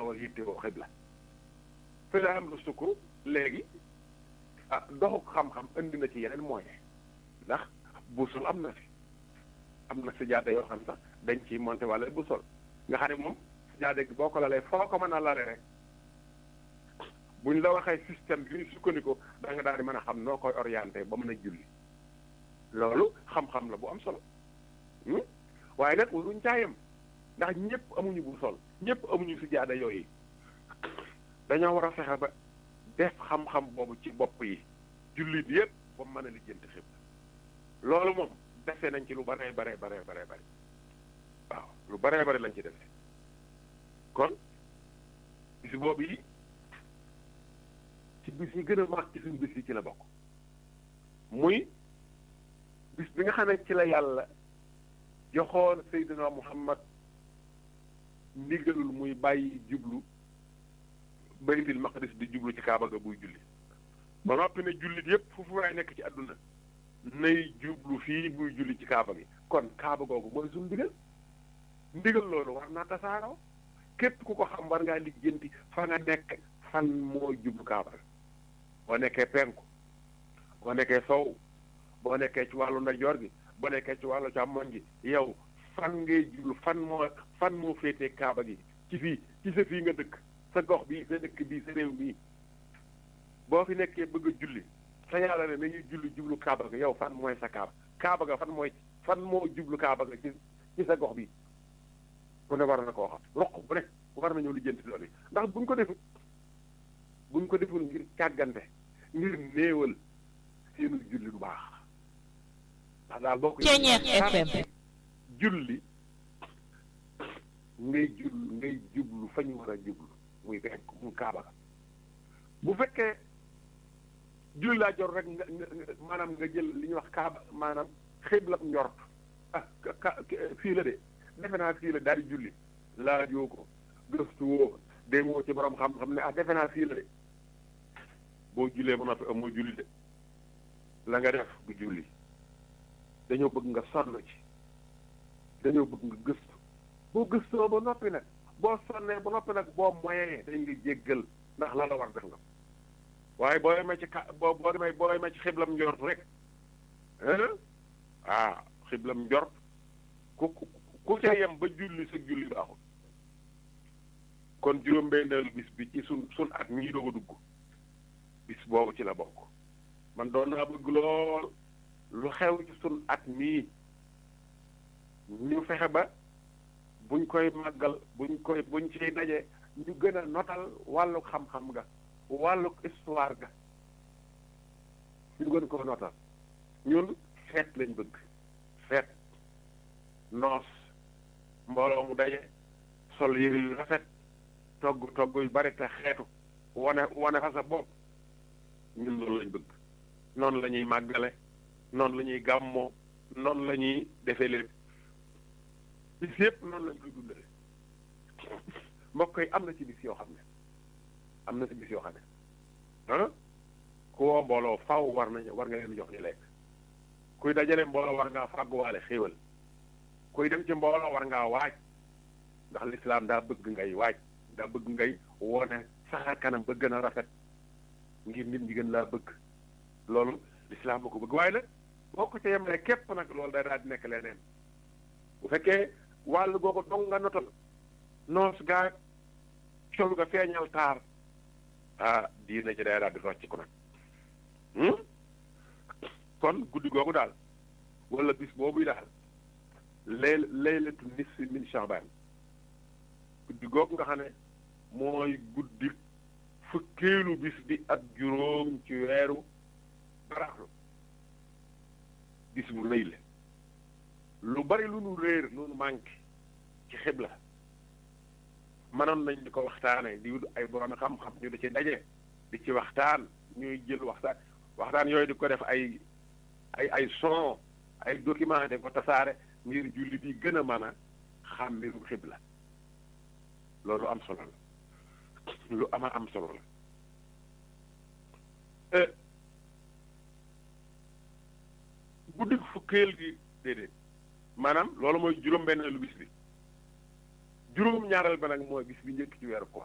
war a yittewoo xibla fi la am lu sukku léegi ah doxu xam-xam indi na ci yeneen moyen ndax bu sol am na fi am na sijaada yoo xam sax dañ ciy monté wala bu sol nga xam ne moom sijaada gi boo ko lalee foo ko mën a lale rek buñ la waxee système bi ñu sukkandiku da nga daal di mën a xam noo koy orienté ba mën a julli loolu xam-xam la bu am solo waaye nag waruñ caayam ndax ñëpp amuñu bu sol ñëpp amuñu sijaada yooyu dañoo war a fexe ba def xam-xam boobu ci bopp yi jullit yëpp ba mu mën a lijjanti xib loolu moom defe nañ ci lu baree baree baree baree bëri waaw lu baree bëri lañ ci defe kon bis boobu yi ci bis yi gën a mag ci suñu bis yi ci la bokk muy bis bi nga xam ne ci la yàlla joxoon Seydina Muhammad ndigalul muy bàyyi jublu baytil maqdis di jublu ci kaaba ga buy julli ba noppi ne jullit yépp foofu waay nekk ci àdduna nay jublu fii buy julli ci kaaba gi kon kaaba googu mooy suñu ndigal ndigal loolu war naa tasaaroo képp ku ko xam war ngaa lijjanti fa nga nekk fan mooy jublu kaaba ga boo nekkee penku boo nekkee sow boo nekkee ci wàllu ndeyjoor gi boo nekkee ci wàllu càmmoñ gi yow fan ngay jublu fan moo fan moo féetee kaaba gi ci fii ci sa fii nga dëkk sa gox bii sa dëkk bii sa réew bii boo fi nekkee bëgg a julli sa yàlla ne nañuy julli jublu kaaba ga yow fan mooy sa kaaba kaaba ga fan mooy fan moo jublu kaaba ga ci ci sa gox bi ku ne war na koo xam roq bu ne war nañoo lijjanti loolu yi ndax buñ ko deful buñ ko deful ngir càggante ngir néewal seenu julli du baax ndax daal boo ko FM julli ngay jul ngay jublu fa ñu war a jublu muy fekk mu kaaba ga bu fekkee julli laa jor rek nga maanaam nga jël li ñuy wax kaaba maanaam xibla njort ah ka fii la de defe naa fii la daal di julli laajoo ko gëstu woo demoo ci borom xam-xam ne ah defe naa fii la de boo jullee ba noppi amoo julli de la nga def bu julli dañoo bëgg nga sonn ci dañoo bëgg nga gëstu boo gëstoo ba noppi nag boo sonnee ba noppi nag boo moyee dañ nga jéggal ndax la la war def nga waaye boo demee ci ka boo boo demee boo demee ci xiblam njort rek ah xiblam njort ku ku ku ca yem ba julli sa julli baaxul kon juróom-benneelu bis bi ci sun sun at ñii doog a dugg bis boobu ci la bokk man doon naa bëgg lool lu xew ci sun at mii ñu fexe ba buñ koy màggal buñ koy buñ ciy daje ñu gën a notal wàllu xam-xam ga wàllu histoire ga ñu gën ko notal ñun feet lañ bëgg feet noos mbooloo mu daje sol yëre yu rafet togg togg yu bari te xeetu wane wane fa sa bopp ñun loolu lañ bëgg noonu la ñuy màggale noonu la ñuy gàmmoo noonu la ñuy defee lépp bis yëpp noonu lañ koy dundale mbokk yi am na ci bis yoo xam ne am na ci bis yoo xam ne ah ku woo mbooloo faw war nañu war nga leen jox ñu lekk kuy dajale mbooloo war ngaa fàgguwaale xéewal kuy dem ci mbooloo war ngaa waaj ndax lislaam daa bëgg ngay waaj daa bëgg ngay wone saxaar kanam ba gën a rafet ngir nit ñi gën laa bëgg loolu lislaam ba ko bëgg waaye nag boo ko ca yemale képp nag loolu day daal di nekk leneen bu fekkee wàllu googu dong nga notal noos gaa col nga feeñal taar ah diina ci day daal di rocc ko nag kon guddi googu daal wala bis boobu daal lay laylatu nisfi min Sha'ban guddi googu nga xam ne mooy guddi fukkeelu bis bi ak juróom ci weeru baraxlu bis bu rëy la lu bari lu nu réer lu nu manqué ci xibla mënoon nañ di ko waxtaane di wut ay borom xam-xam ñu di ci daje di ci waxtaan ñuy jël waxtaan waxtaan yooyu di ko def ay ay ay son ay document de ko tasaare ngir jullit yi gën a mën a xam mbirum xibla loolu am solo la lu ama am solo la guddi fukkeel gi déedéet maanaam loolu mooy juróom-benn lu bis bi juróom-ñaareel ba nag mooy bis bi njëkk ci weeru koor